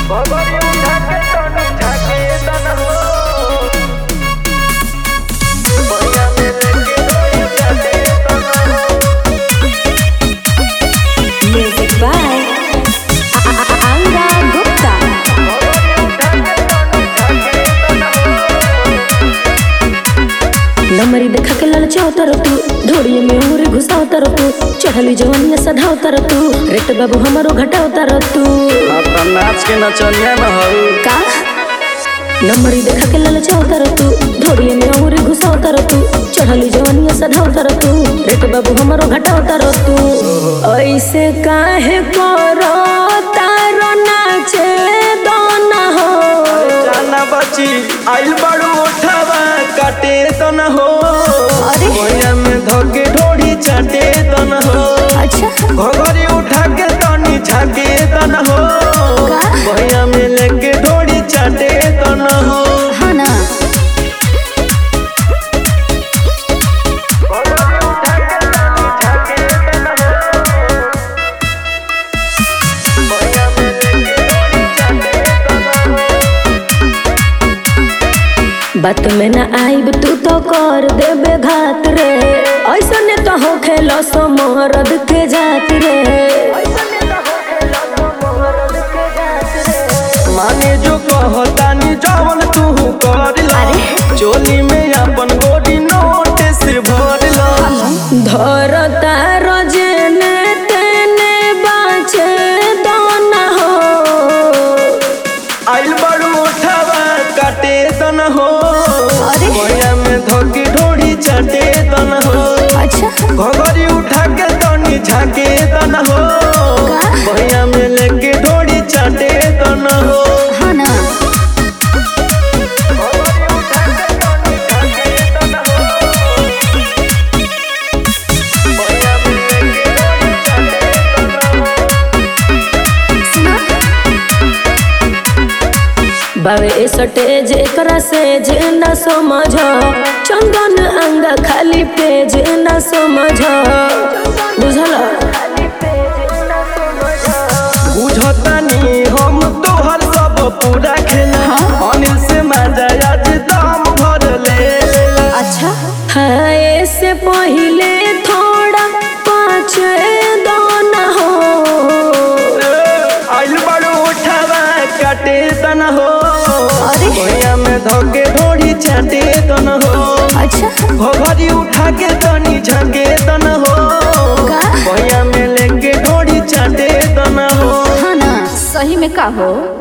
Music by Anga Gupta. नमरी देखा के ललचाओ तर तू धोड़िए में उंगरी घुसाओ तर तू चढ़ली जवनिया सधाओ तर तू रेट बाबू हमारो घटाओ तर तू अपना नाच के नचनिया न हऊ का नमरी देखा के ललचाओ तर तू धोड़िए में उंगरी घुसाओ तर तू चढ़ली जवनिया सधाओ तर तू रेट बाबू हमारो घटाओ तर तू ऐसे काहे करो तारो नाचे दोना हो जाना बची आइल बड़ू उठावा काटे तो न हो अरे। भैया में धोके ढोड़ी चाटे तो न हो अच्छा घोघरी उठा के तनी झाके तो न हो का? भैया में लेके ढोड़ी चाटे तो न हो हाँ ना बात में ना आईब तू तो कर देबे घात रे ऐसा ने तो हो खेलो समरद के जात रे माने जो कहतानी जवन तू कर ला चोली में अपन गोरी नोट से भर ला धरता रजने तेने बाचे दोना हो आइल बड़ू उठावा काटे तन हो अरे। भैया में धोके ढोड़ी चाटे तन हो अच्छा घोघरी उठा के तनी झाके तन हो का? भैया में लेके ढोड़ी चाटे तन हो हाँ ना बावे सटेज एकरा से जे न समझ चंदन अंग खाली पेज न समझ बुझल बुझतानी हम तोहर सब पूरा खेला अनिल से मजा आज दाम भर ले अच्छा है से पहले थोड़ा पाँच दोना हो आइल बड़ू उठावा काटे तन हो अरे। भैया में धोके ढोड़ी चाटे तन हो अच्छा घोघरी उठा के तनी झके तन हो का? भैया में लेके ढोड़ी चाटे तन हो हाँ ना सही में का हो